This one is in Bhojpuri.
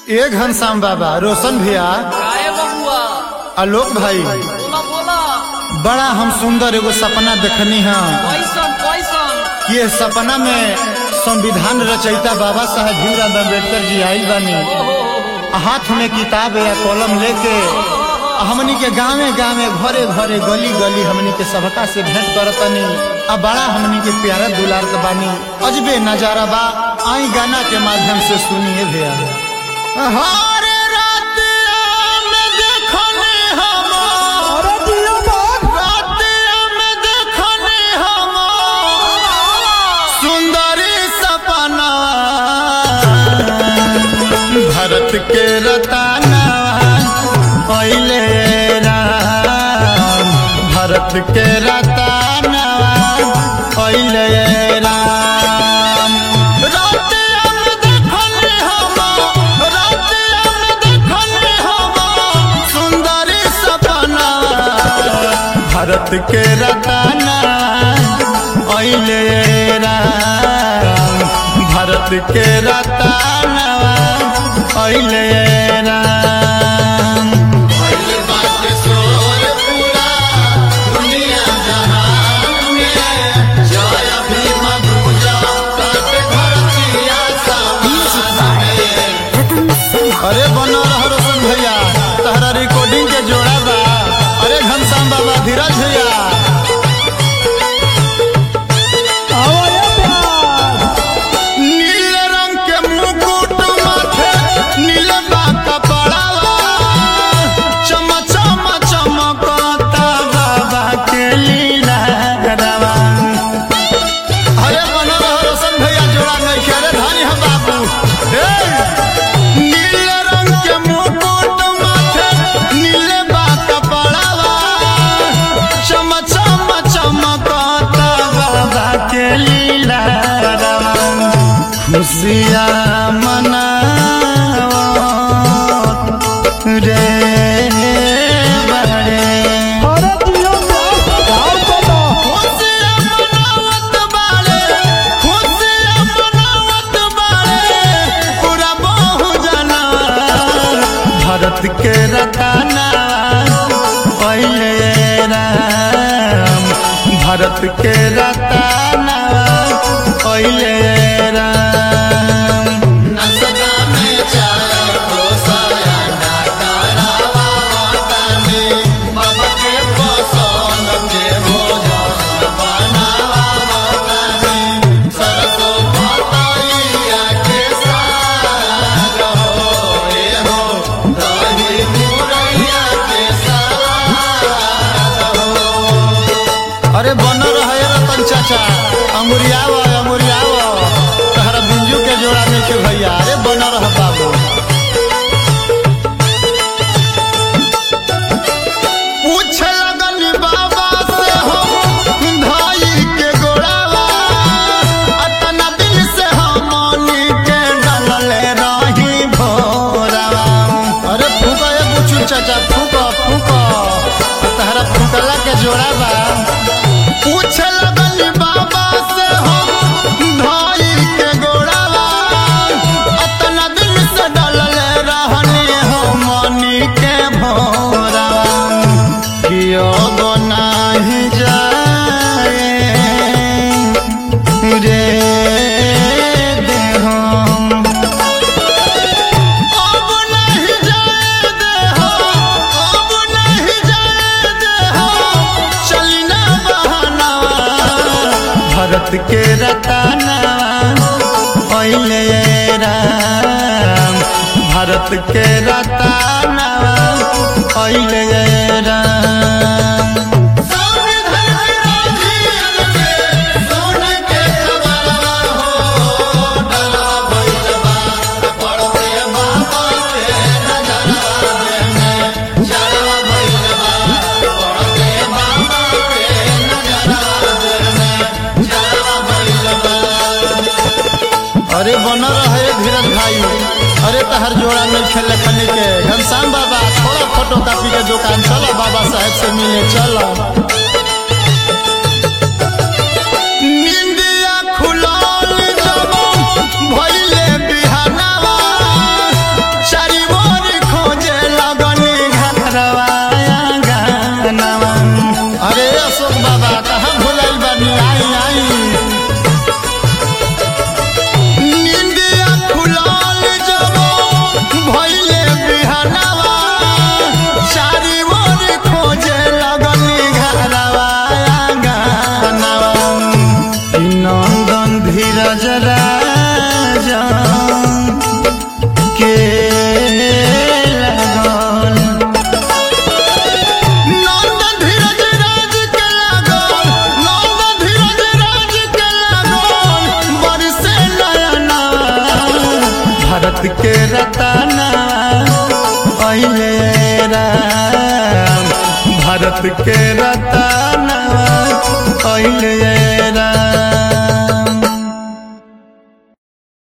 ए घनश्याम बाबा रोशन भैया काहे बबुआ आलोक भाई बोला बोला बड़ा हम सुंदर एगो सपना देखनी है कैसन कैसन कि ये सपना में संविधान रचयिता बाबा साहब भीमराव अम्बेडकर जी आयल बानी हाथ में किताब या कलम लेके हमनी के गांवे गांवे घरे घरे गली गली हमनी के सबका से भेंट करतनी आ बड़ा हमनी के प्यारा दुलार के बानी अजबे नजारा बा आई गाना के माध्यम से सुनिए भैया हरे रातिया में देखने हम रातिया में देखने हम सुंदरी सपना भारत के रताना पहले राम भारत के रताना पहले राम रातिया में देखने हम रातिया में देखने हम सुंदरी सपना भारत के रताना अइले राम भारत के रताना अइले राम अरे बना रहो रोशन भैया तहरा रिकॉर्डिंग के जोड़ा बा अरे घनश्याम बाबा धीरज भैया नीले रंग के मुकुट माथे नीले बा कपड़ावा चम चम चमकता बाबा के लीला रवा अरे बना रहो रोशन भैया जोड़ा नहीं के अरे धानी हम बाबू हे नीले रंग के मुकुट माथे नीले बा कपड़ावा चम चम चमकता बाबा के लीला रवा खुशियाँ मनाओ रे बड़े खुशियाँ मनावत बाड़े, खुशियाँ मनावत बाड़े, पूरा बहुजना भारत के रताना पहले राम भारत के रताना पहले राम अरे बन रहे रतन चाचा अंगुरियाव अंगुरियाव तहरा बिंजू के जोड़ा में के भैया अरे बन रह बाबू पूछ लगन बाबा से हम धाई के गोड़ावा अतना दिल से हमनी के डलले रही भोरावा अरे फूका ए बुचू चाचा फूका फूका तहरा फूकला के जोड़ा बा पूछ लगन बाबा से हम धाई के गोड़ावा अतना दिल से डलले रहनी हमनी के भोरावा कियो बनाही जाए रे देहम अब नहीं जाए देहो अब नहीं जाए देहो चली ना बहाना भारत के रताना पहले राम भारत के रताना पहले राम अरे बन रहे धीरज भाई अरे तहर जोड़ा नहीं खेले खने के घनश्याम बाबा थोड़ा फोटो कॉपी के दुकान चलो बाबा साहब से मिले चलो निंदिया खुलल जब भइले बिहानवा भारत के रताना अइले राम भारत के रताना